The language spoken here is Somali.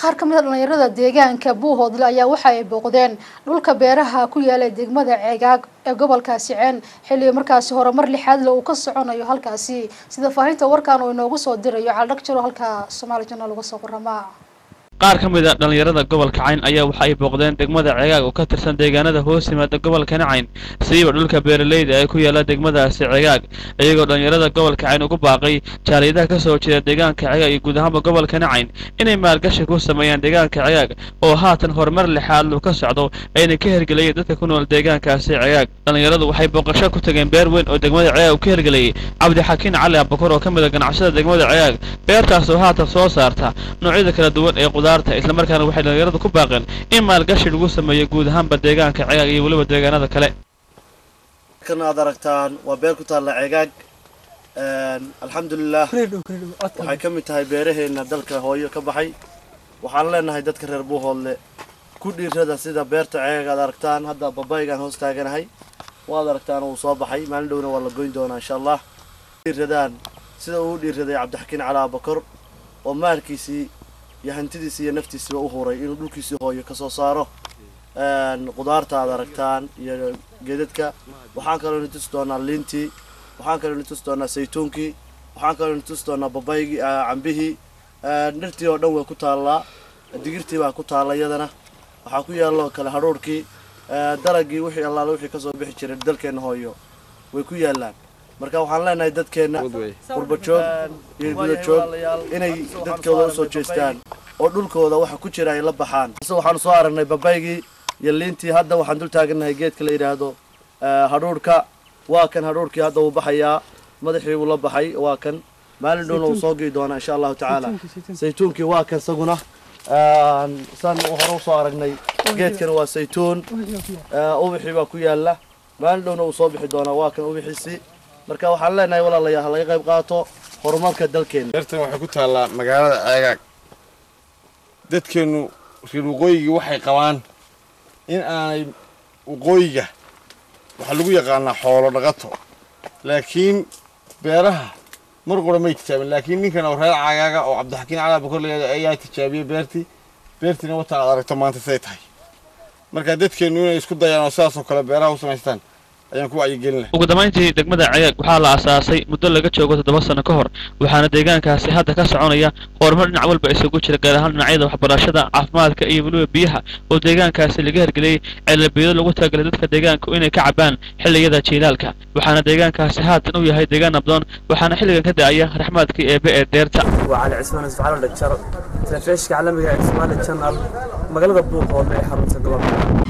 qaar ka mid a dhalinyarada deegaanka buuhoodle ayaa waxa ay booqdeen dhulka beeraha ku yaala degmada ceegaag ee gobolkaasi ceen xilli markaasi horumar lixaadle uu ka soconayo halkaasi sida faahinta warkan uu inoogu soo dirayo caldhag jiro halka somaali janal uga soo qoramaa qaar ka mid a dhallinyarada gobolka cayn ayaa waxa ay booqdeen degmada ceegaag oo ka tirsan deegaanada hoos yimaada gobolkani cayn siiba dhulka beeralayda ee ku yaala degmadaasi ceegaag iyagoo dhallinyarada gobolka cayn ugu baaqay jaaliyadaha ka soo jeeda deegaanka ceegaag iyo guud ahaanba gobolkani cayn inay maalgashi ku sameeyaan deegaanka ceegaag oo haatan horumar lixaadlu ka socdo ayna ka hergelayeen dadka ku nool deegaankaasi ceegaag dhallinyaradu waxay booqasho ku tageen beer weyn oo degmada ceegaag uu ka hergelayay cabdixakiin cali abakor oo ka mid a ganacsada degmada ceegaag beertaas oo haatan soo saarta noocyada kala duwan ee islamarkaana waxay dhalinyaradu ku baaqeen in maalgashi lagu sameeyo guud ahaanba deegaanka ceegaag iyo weliba deegaanada kale kan aad aragtaan waa beer ku taalla ceegaag alxamdulilah waxay ka mid tahay beeraheena dalka hooyo ka baxay waxaan leenahay dadka reer buuhoodle ku dhiirada sida beerta ceegaag aad aragtaan hadda babaygaan hoos taaganahay waad aragtaan wuu soo baxay maalin dhowna waa la goyn doonaa insha allah dhiiradaan sida uu u dhiiraday cabdixakiin cali abakor oo maalkiisii iyo hantidiisi iyo naftiisiba u huray inuu dhulkiisii hooyo kasoo saaro qudaarta aad aragtaan iyo geedadka waxaan kaloo ni tusi doonaa liintii waxaan kaloo ni tusi doonaa saytuunkii waxaan kaloo ni tusi doonaa babaygii cambihii dhirtii oo dhan way ku taallaa digirtii baa ku taalla iyadana waxaa ku yaalloo kale hadhuurhkii dalagii wixii allaale wixii kasoo bixi jiray dalkeenna hooyo way ku yaallaan marka waxaan leenahay dadkeenna qurbajoog iyo gudajoog inay dadkooda usoo jeestaan oo dhulkooda waxa ku jira ay la baxaan waxaanu soo aragnay babaygii iyo liintii hadda waxaan dul taagannahay geedka la yidhaahdo hadhuurhka waa kan hadhuurhkii hadda wuu baxayaa madaxii wuu la baxay waa kan maalin dhowna wuu soo gii doonaa insha allahu tacaala saytuunkii waa kan isaguna saan hore usoo aragnay geedkan waa saytuun ubixii baa ku yaala maalin dhowna wuu soo bixi doonaa waa kan ubixiisii marka waxaan leenahay walaalayaal ha laga qayb qaato horumarka dalkeena beertan waxay ku taallaa magaalada ceegaag dadkeennu reer waqooyigii waxay qabaan in aanay waqooyiga waxaa lagu yaqaanaa xoolo dhaqato laakiin beeraha mar qura may tijaabin laakiin ninkan oo reer cagaaga oo cabdixakiin cali abakor layada ayaa tijaabiyey beertii beertiina wataan aad aragto maanta siday tahay marka dadkeennu inay isku dayaan oo sidaasoo kale beeraha u samaystaan ayaan ku wacyigelinahay ugu dambayntii degmada ceegaag waxaa la aasaasay muddo laga joogo toddoba sano ka hor waxaana deegaankaasi hadda ka soconaya horumar dhinac walba isugu jira gaar ahaan dhinacyada waxbarashada caafimaadka iyo weliba biyaha oo deegaankaasi laga hergeliyey ceelabiyado lagu talagalay dadka deegaanku inay ka cabaan xilliyada jiilaalka waxaana deegaankaasi haatan u yahay deegaan nabdoon waxaana xilligan ka da'aya raxmaadkii eebe ee deerta waa cali cismaan isfaxalo dhagjar telefishka caalamiga ee Somali Channel magaalada Buuqoodle ee xarunta gobolka